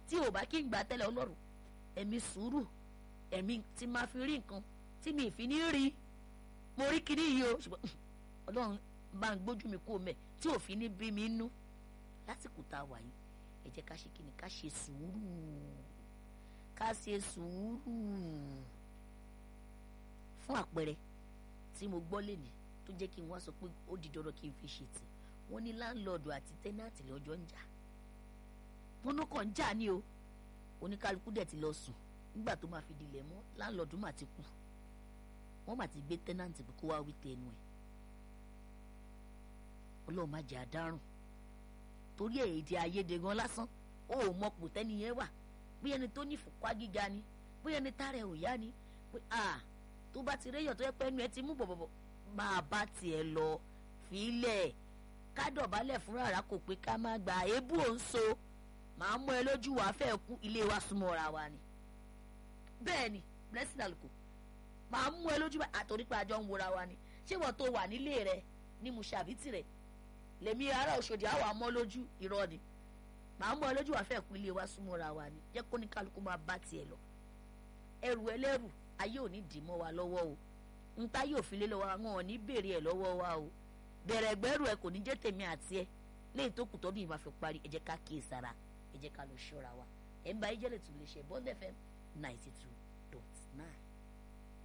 tí ò bá kí n gbà tẹ́lẹ̀ ọlọ́run ẹ̀mí sùúrù ẹ̀mí tí máa fi rí nǹkan tí mi ì fi ní rí mo rí kíní yìí o ṣùgbọ́n ọlọ́run bá ń gbójú mi kó mẹ́ tí ò fi ní bí mi nú lásìkò tá a wà yìí ẹ jẹ́ ká ṣe kíni ká ṣe sùúrù ká ṣe sùúrù fún àpẹẹrẹ tí mo gbọ́ lẹ́nìí tó jẹ́ kí n wá sọ pé ó di dandan kí n fi ṣe tì wọ́n ní láńlọ́ọ̀dù àti tẹ́nàtì lọ́jọ́ ń jà wọ́n ló kàn ń jà ní o oníkálukú dẹ̀ ti lọ sùn nígbà tó máa fi dilẹ̀ mọ́ láńlọ́ọ̀dù mà ti kú wọ́n mà ti gbé tẹ́nàtì pé kó wá wí tẹnu ẹ̀ ọlọ́run má jẹ́ àdárùn torí èdè àìyedè gan lásán ó ò mọ pò tẹ́ni yẹn wà bí ẹni tó ní ìfúnpá gíga ni bí ẹni tààrẹ ò yá ni pé a tó bá ti réyàn tó yẹ pé ẹnu ẹ ti mú bọ̀bọ̀bọ̀ máa bá tiẹ̀ lọ fílẹ̀ ká dọ̀bálẹ̀ fúnra rà kò pé ká má gba èébú ò ń so màá mú ẹ lójú wàá fẹ́ kú ilé wa súnmọ́ra wa ni bẹ́ẹ̀ ni blessing aluko màá mú ẹ lójú àtòrí pé àjọ ń wora wa ni ṣé wọ́n tó wà nílé rẹ ní musabiti rẹ lèmi ará Òṣòdì àwọn àmọ́ lójú irọ́ ni màá mú ẹ lójú wàá fẹ́ kú ilé wa súnmọ́ra wa ni jẹ́ kó ní kálukú máa bá tiẹ̀ lọ ẹrù ẹlẹ́rù ayé ò ní dì mọ́ wa lọ́wọ́ o nta yóò fi lé lọ́wọ́ àwọn ò ní béèrè ẹ̀ lọ́wọ́ wa o bẹ̀rẹ̀ gbẹ́rù ẹ kò ní jẹ́ tèmi àti ẹ léyìí tó kù tọ́dún yìí máa fi parí ẹ jẹ́ ká kíyè sára ẹ jẹ́ ká lọ ṣọ́ra wa ẹ̀ ń bá ẹ jẹ́ lè tún lè ṣe Bond FM ninety two dot nine.